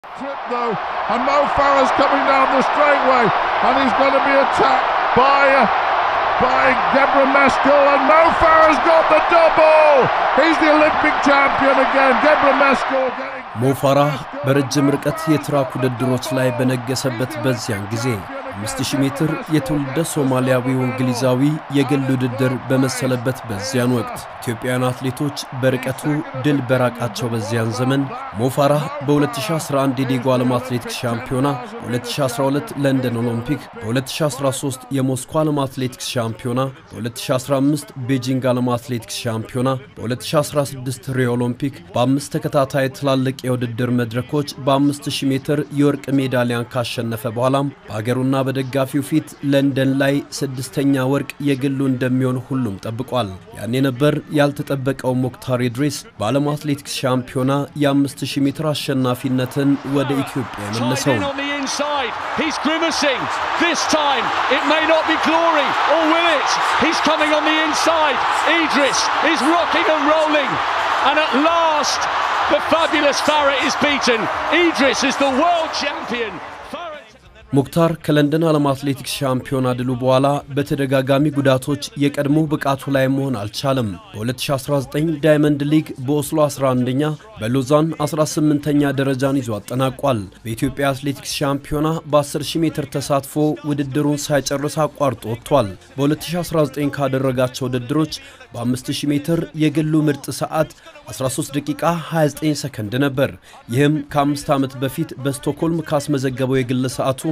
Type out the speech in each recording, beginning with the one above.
Trip though, and Mo Farah's coming down the straightaway, and he's going to be attacked by uh, by Deborah Meskel, and Mo Farah's got the double. He's the Olympic champion again. Deborah Meskel getting. ሞፋራህ በረጅም ርቀት የትራክ ውድድሮች ላይ በነገሰበት በዚያን ጊዜ 5000 ሜትር የትውልደ ሶማሊያዊው እንግሊዛዊ የግል ውድድር በመሰለበት በዚያን ወቅት ኢትዮጵያውያን አትሌቶች በርቀቱ ድል በራቃቸው በዚያን ዘመን ሞፋራህ በ2011 የዴጎ ዓለም አትሌቲክስ ሻምፒዮና፣ በ2012 ለንደን ኦሎምፒክ፣ በ2013 የሞስኮ ዓለም አትሌቲክስ ሻምፒዮና፣ በ2015 ቤጂንግ ዓለም አትሌቲክስ ሻምፒዮና፣ በ2016 ሪዮ ኦሎምፒክ በአምስት ተከታታይ ትላልቅ የውድድር መድረኮች በ5000 ሜትር የወርቅ ሜዳሊያን ካሸነፈ በኋላም በሀገሩና በደጋፊው ፊት ለንደን ላይ ስድስተኛ ወርቅ የግሉ እንደሚሆን ሁሉም ጠብቋል። ያኔ ነበር ያልተጠበቀው ሞክታር ኢድሪስ በዓለም አትሌቲክስ ሻምፒዮና የ5000 ሜትር አሸናፊነትን ወደ ኢትዮጵያ የመለሰው። on the inside. He's grimacing. This time it may not be glory, or will it? He's coming on the inside. Idris is rocking and rolling. And at last, the fabulous Farah is beaten. Idris is the world champion. Farah- ሙክታር ከለንደን ዓለም አትሌቲክስ ሻምፒዮና ድሉ በኋላ በተደጋጋሚ ጉዳቶች የቀድሞ ብቃቱ ላይ መሆን አልቻለም። በ2019 ዳይመንድ ሊግ በኦስሎ 11ኛ በሎዛን 18ኛ ደረጃን ይዞ አጠናቋል። በኢትዮጵያ አትሌቲክስ ሻምፒዮና በ10000 ሜትር ተሳትፎ ውድድሩን ሳይጨርስ አቋርጦ ወጥቷል። በ2019 ካደረጋቸው ውድድሮች በ5000 ሜትር የግሉ ምርጥ ሰዓት 13 ደቂቃ 29 ሰከንድ ነበር። ይህም ከአምስት ዓመት በፊት በስቶክሆልም ካስመዘገበው የግል ሰዓቱ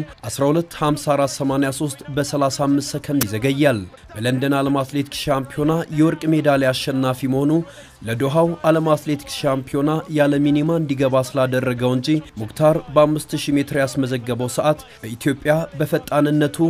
125483 በ35 ሰከንድ ይዘገያል። በለንደን ዓለም አትሌቲክስ ሻምፒዮና የወርቅ ሜዳሊያ አሸናፊ መሆኑ ለዶሃው ዓለም አትሌቲክስ ሻምፒዮና ያለ ሚኒማ እንዲገባ ስላደረገው እንጂ ሙክታር በ5000 ሜትር ያስመዘገበው ሰዓት በኢትዮጵያ በፈጣንነቱ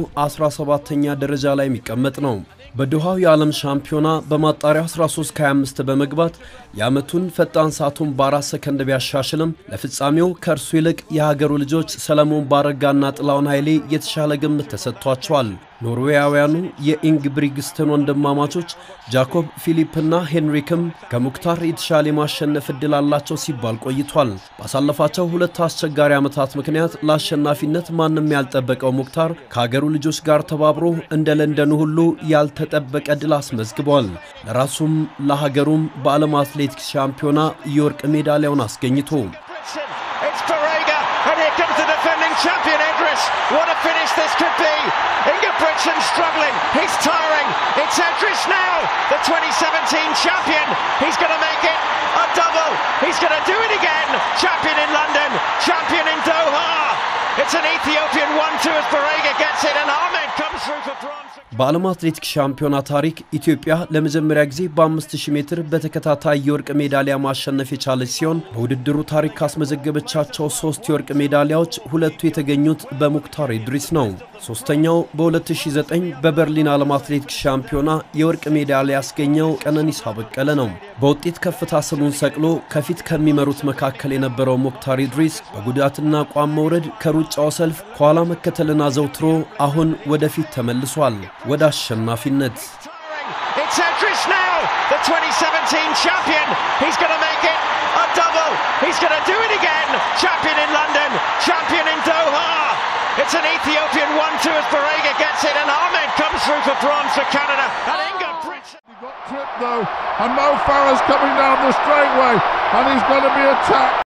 17ኛ ደረጃ ላይ የሚቀመጥ ነው። በዶሃው የዓለም ሻምፒዮና በማጣሪያ 13 ከ25 በመግባት የዓመቱን ፈጣን ሰዓቱን በአራት ሰከንድ ቢያሻሽልም ለፍጻሜው ከእርሱ ይልቅ የሀገሩ ልጆች ሰለሞን ባረጋና ጥላውን ኃይሌ የተሻለ ግምት ተሰጥቷቸዋል። ኖርዌያውያኑ የኢንግብሪግስተን ወንድማማቾች ጃኮብ ፊሊፕና ሄንሪክም ከሙክታር የተሻለ የማሸነፍ ዕድል አላቸው ሲባል ቆይቷል። ባሳለፋቸው ሁለት አስቸጋሪ ዓመታት ምክንያት ለአሸናፊነት ማንም ያልጠበቀው ሙክታር ከሀገሩ ልጆች ጋር ተባብሮ እንደ ለንደኑ ሁሉ ያልተጠበቀ ድል አስመዝግቧል። ለራሱም ለሀገሩም በዓለም አትሌቲክስ ሻምፒዮና የወርቅ ሜዳሊያውን አስገኝቶ Britain. It's Barrega, and here comes the defending champion Edris. What a finish this could be. Inga Britson struggling. He's tiring. It's Edris now, the 2017 champion. He's going to make it a double. He's going to do it again. Champion in London, champion in Doha. It's an Ethiopian 1-2 as Barrega gets it, and Ahmed comes through for bronze. በዓለም አትሌቲክስ ሻምፒዮና ታሪክ ኢትዮጵያ ለመጀመሪያ ጊዜ በ5000 ሜትር በተከታታይ የወርቅ ሜዳሊያ ማሸነፍ የቻለች ሲሆን በውድድሩ ታሪክ ካስመዘገበቻቸው ሶስት የወርቅ ሜዳሊያዎች ሁለቱ የተገኙት በሙክታር ኢድሪስ ነው። ሶስተኛው በ2009 በበርሊን ዓለም አትሌቲክስ ሻምፒዮና የወርቅ ሜዳሊያ ያስገኘው ቀነኒሳ በቀለ ነው። በውጤት ከፍታ ስሙን ሰቅሎ ከፊት ከሚመሩት መካከል የነበረው ሙክታር ኢድሪስ በጉዳትና አቋም መውረድ ከሩጫው ሰልፍ ከኋላ መከተልን አዘውትሮ አሁን ወደፊት ተመልሷል ወደ አሸናፊነት። Tiring. It's Edris now, the 2017 champion. He's going to make it a double. He's going to do it again. Champion in London, champion in Doha. It's an Ethiopian 1-2 as Barrega gets it, and Ahmed comes through for bronze for Canada. And Inga Britson. He got tripped though, and Mo Farah's coming down the straightaway, and he's going to be attacked.